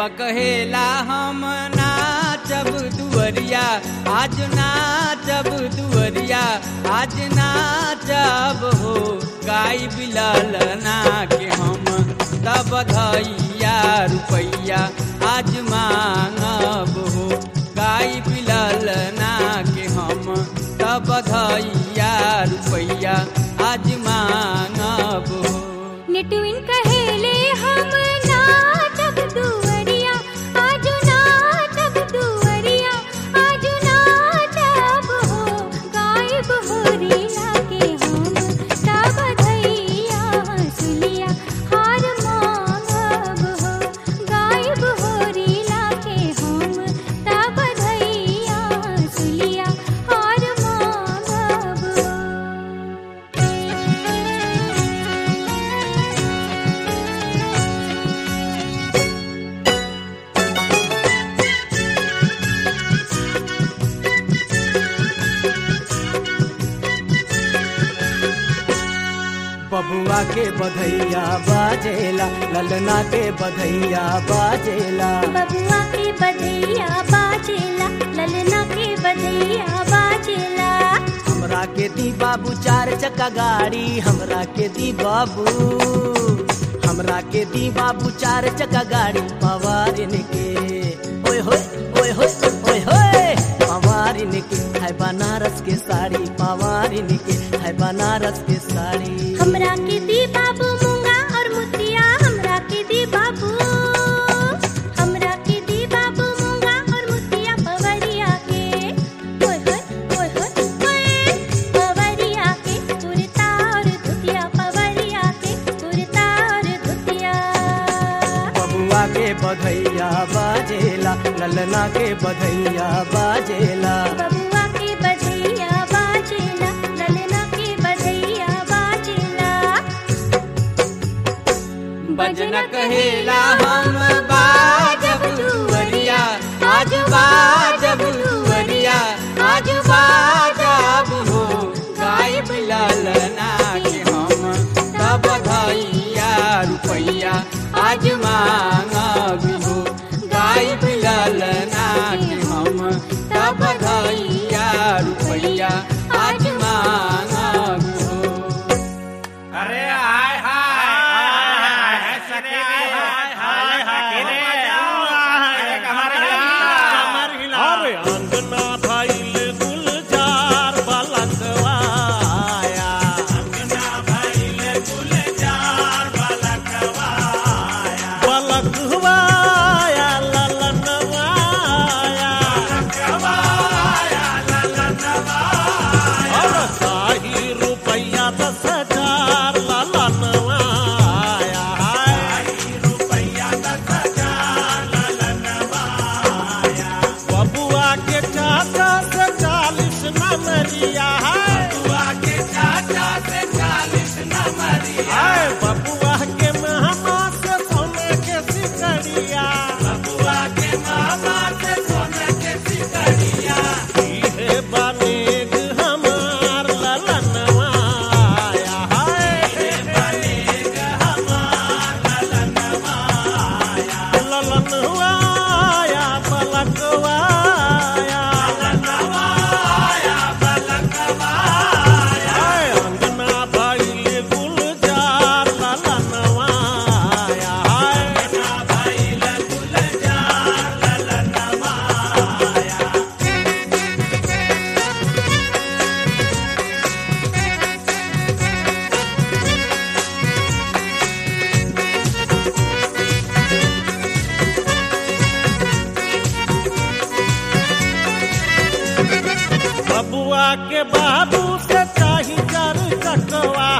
बबुआ कहेला हम नाचब दुअरिया आज नाचब दुअरिया आज नाचब हो गाय बिलल ना के हम तब धैया रुपैया आज मांगब हो गाय बिलल ना के हम तब धैया रुपैया आज मांगब हो नेटुइन कहेले हम नाचब दुवरिया आज नाचब दुवरिया आज नाचब हो गायब हो रीला के हम तब धैया सुलिया हार मांगब हो गायब हो रीला के हम तब धैया सुलिया हार मांगब हो बबुआ के बधैया बाजेला ललना के बधैया बाजेला बबुआ के बधैया बाजेला ललना के बधैया बाजेला हमरा के दी बाबू चार चक्का गाड़ी हमरा के दी बाबू हमरा के दी बाबू चार चक्का गाड़ी पवारिन के ओए होए ओए होए ओए होए पवारिन के है बनारस के साड़ी पवारिन के है बनारस के साड़ी हमरा के दी बाबू मूंगा और मुतिया हमरा के दी बाबू हमरा के दी बाबू मूंगा और मुतिया पवरिया के ओए होए ओए होए ओए पवरिया के कुर्ता और धुतिया पवरिया के कुर्ता और धुतिया बबुआ के बधैया बाजेला ललना के बधैया बाजेला बबुआ के बधैया बाजेला ललना के बधैया बाजेला बजन कहेला हम बाजब दुवरिया आज बाजब दुवरिया आज बाजब हो गाय बिलल ना के हम तब धैया रुपैया आज मांगब हो गाय बिलल ना के हम तब धैया रुपैया आज मांगब हो अरे हाय हाय हाय सखी हाय हाय हाय अरे कमर हिला अरे अंगना भइल गुलजार बलकवाया अंगना भइल गुलजार बलकवाया बलकवाया ललनवाया कवाया ललनवाया और शाही रुपैया दस हजार ललनवाया रुपैया दस हजार ललनवाया बबुआ के चाचा से चालीस नमरिया है बुआ के चाचा से चालीस नंबरिया आए बबुआ के महमा से सोने के सिकड़िया बुआ के मामा से सोने के सिकड़िया इहे बनेग हमार ललनवाया है बनेग हमार ललनवाया ललनवाया पलकवाया ललनवाया बलकवाया आए अंगना भइल गुलजार ललनवाया है ना भइल गुलजार ललनवाया बबुआ के बाबू से चाही चार चकवा